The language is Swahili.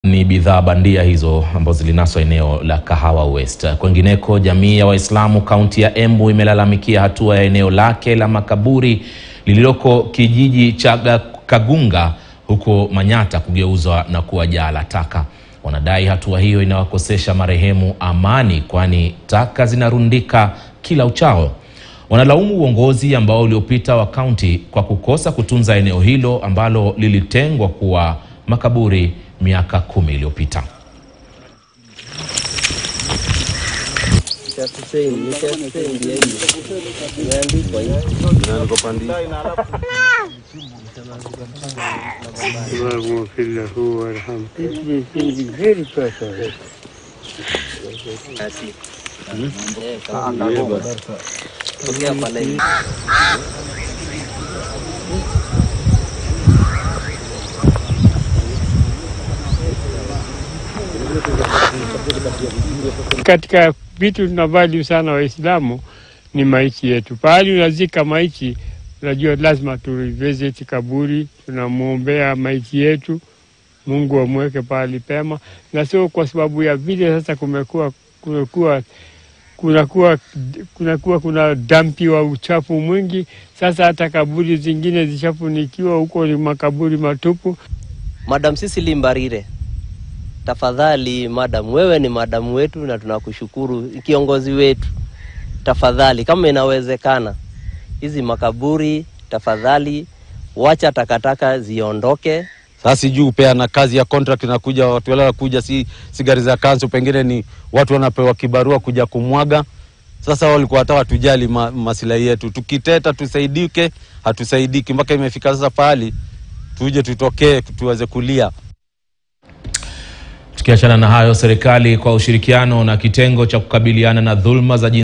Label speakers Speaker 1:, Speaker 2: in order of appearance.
Speaker 1: ni bidhaa bandia hizo ambazo zilinaswa eneo la Kahawa West. Kwengineko, jamii ya Waislamu kaunti ya Embu imelalamikia hatua ya eneo lake la makaburi lililoko kijiji cha Kagunga huko Manyata kugeuzwa na kuwa jaa la taka. Wanadai hatua hiyo inawakosesha marehemu amani, kwani taka zinarundika kila uchao. Wanalaumu uongozi ambao uliopita wa kaunti kwa kukosa kutunza eneo hilo ambalo lilitengwa kuwa makaburi miaka kumi iliyopita.
Speaker 2: Katika vitu tuna value sana Waislamu ni maiti yetu. Pahali unazika maiti, unajua lazima tu visit kaburi, tunamwombea maiti yetu, Mungu amweke pahali pema, na sio kwa sababu ya vile sasa kumekuwa kumekuwa kunakuwa kunakuwa kuna dampi wa uchafu mwingi. Sasa hata kaburi zingine zishafunikiwa huko, ni makaburi matupu.
Speaker 3: Madam Cecily Mbarire, tafadhali madam, wewe ni madamu wetu na tunakushukuru, kiongozi wetu. Tafadhali kama inawezekana, hizi makaburi tafadhali, wacha takataka ziondoke.
Speaker 4: Sasa sijui upeana kazi ya contract inakuja, watu wale wanakuja, si, si gari za kansu, pengine ni watu wanapewa kibarua kuja kumwaga. Sasa walikuwa hata watujali ma, masilahi yetu, tukiteta tusaidike, hatusaidiki mpaka imefika sasa pahali tuje tutokee tuweze kulia.
Speaker 1: Tukiachana na hayo, serikali kwa ushirikiano na kitengo cha kukabiliana na dhulma za